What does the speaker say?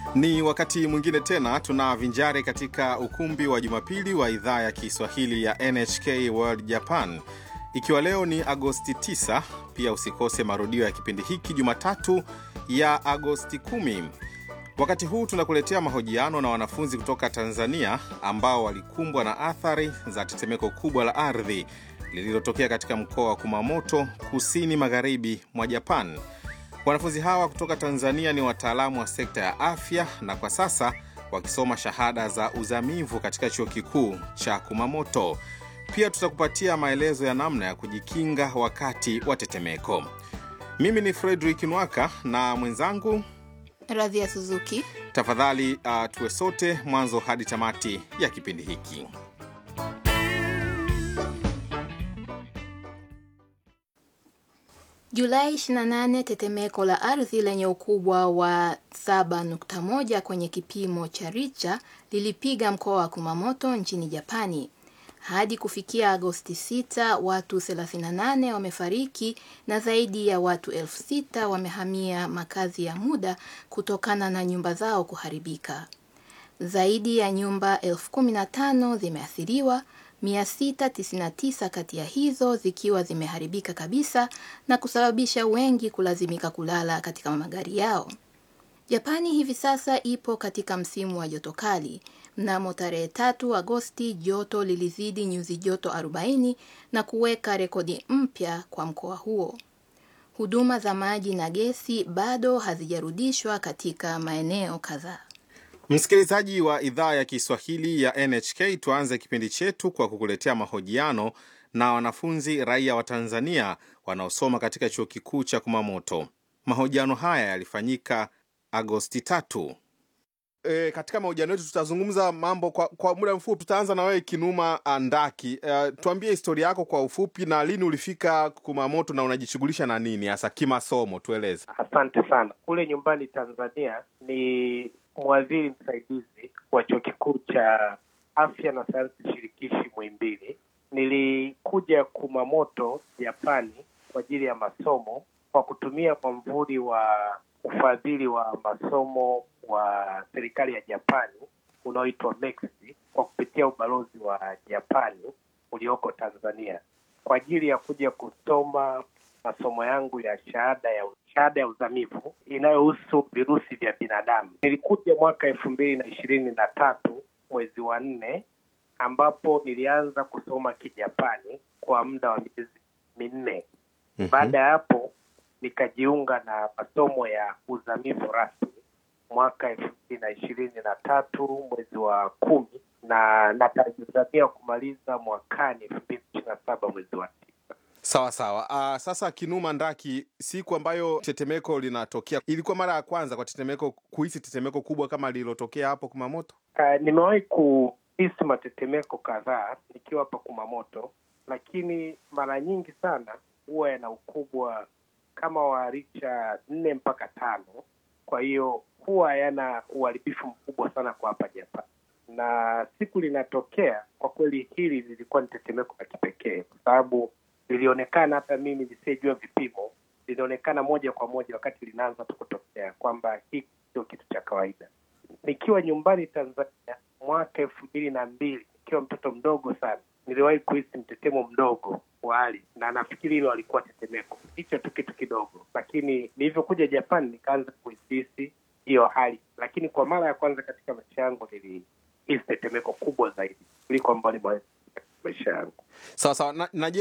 Ni wakati mwingine tena tunavinjari katika ukumbi wa Jumapili wa idhaa ya Kiswahili ya NHK World Japan, ikiwa leo ni Agosti 9. Pia usikose marudio ya kipindi hiki Jumatatu ya Agosti 10. Wakati huu tunakuletea mahojiano na wanafunzi kutoka Tanzania ambao walikumbwa na athari za tetemeko kubwa la ardhi lililotokea katika mkoa wa Kumamoto, kusini magharibi mwa Japan. Wanafunzi hawa kutoka Tanzania ni wataalamu wa sekta ya afya na kwa sasa wakisoma shahada za uzamivu katika chuo kikuu cha Kumamoto. Pia tutakupatia maelezo ya namna ya kujikinga wakati wa tetemeko. Mimi ni Fredrick Nwaka na mwenzangu Radhia Suzuki. Tafadhali uh, tuwe sote mwanzo hadi tamati ya kipindi hiki. Julai 28, tetemeko la ardhi lenye ukubwa wa 7.1 kwenye kipimo cha Richter lilipiga mkoa wa Kumamoto nchini Japani. Hadi kufikia Agosti 6, watu 38 wamefariki na zaidi ya watu elfu sita wamehamia makazi ya muda kutokana na nyumba zao kuharibika. Zaidi ya nyumba elfu kumi na tano zimeathiriwa, 699 kati ya hizo zikiwa zimeharibika kabisa na kusababisha wengi kulazimika kulala katika magari yao. Japani hivi sasa ipo katika msimu wa joto kali. Mnamo tarehe tatu Agosti joto lilizidi nyuzi joto 40 na kuweka rekodi mpya kwa mkoa huo. Huduma za maji na gesi bado hazijarudishwa katika maeneo kadhaa. Msikilizaji wa idhaa ya Kiswahili ya NHK, tuanze kipindi chetu kwa kukuletea mahojiano na wanafunzi raia wa Tanzania wanaosoma katika chuo kikuu cha Kumamoto. Mahojiano haya yalifanyika Agosti tatu. E, katika mahojiano yetu tutazungumza mambo kwa, kwa muda mfupi. Tutaanza na wewe Kinuma Andaki. E, tuambie historia yako kwa ufupi na lini ulifika Kumamoto na unajishughulisha na nini hasa kimasomo, tueleze. Asante sana. Kule nyumbani Tanzania ni mwadhiri msaidizi wa chuo kikuu cha afya na sayansi shirikishi Muhimbili. Nilikuja Kumamoto Japani kwa ajili ya masomo kwa kutumia mwamvuli wa ufadhili wa masomo wa serikali ya Japani unaoitwa MEXI kwa kupitia ubalozi wa Japani ulioko Tanzania kwa ajili ya kuja kusoma masomo yangu ya shahada ya shahada ya uzamivu inayohusu virusi vya binadamu. Nilikuja mwaka elfu mbili na ishirini na tatu mwezi wa nne, ambapo nilianza kusoma Kijapani kwa muda wa miezi minne. Mhm. Baada ya hapo nikajiunga na masomo ya uzamivu rasmi mwaka elfu mbili na ishirini na tatu mwezi wa kumi na natazamia kumaliza mwakani elfu mbili ishirini na saba mwezi wa tisa. Sawa sawa. Uh, sasa Kinuma Ndaki, siku ambayo tetemeko linatokea, ilikuwa mara ya kwanza kwa tetemeko kuhisi tetemeko kubwa kama lililotokea hapo Kumamoto? Uh, nimewahi kuhisi matetemeko kadhaa nikiwa hapa Kumamoto, lakini mara nyingi sana huwa yana ukubwa kama wa richa nne mpaka tano. Kwa hiyo huwa yana uharibifu mkubwa sana kwa hapa Japan, na siku linatokea, kwa kweli hili lilikuwa ni tetemeko la kipekee kwa sababu lilionekana, hata mimi nisiyejua vipimo, lilionekana moja kwa moja wakati linaanza tu kutokea kwamba hii sio kitu cha kawaida nikiwa nyumbani Tanzania mwaka elfu mbili na mbili nikiwa mtoto mdogo sana, niliwahi kuhisi mtetemo mdogo wa ardhi, na nafikiri hilo alikuwa tetemeko, hicho tu kitu kidogo, lakini nilivyokuja Japan nikaanza kuhisi hiyo hali, lakini kwa mara ya kwanza katika maisha yangu nilihisi tetemeko kubwa zaidi kuliko ambalo nimewahi katika maisha yangu. Sawa sawa. Na, na je,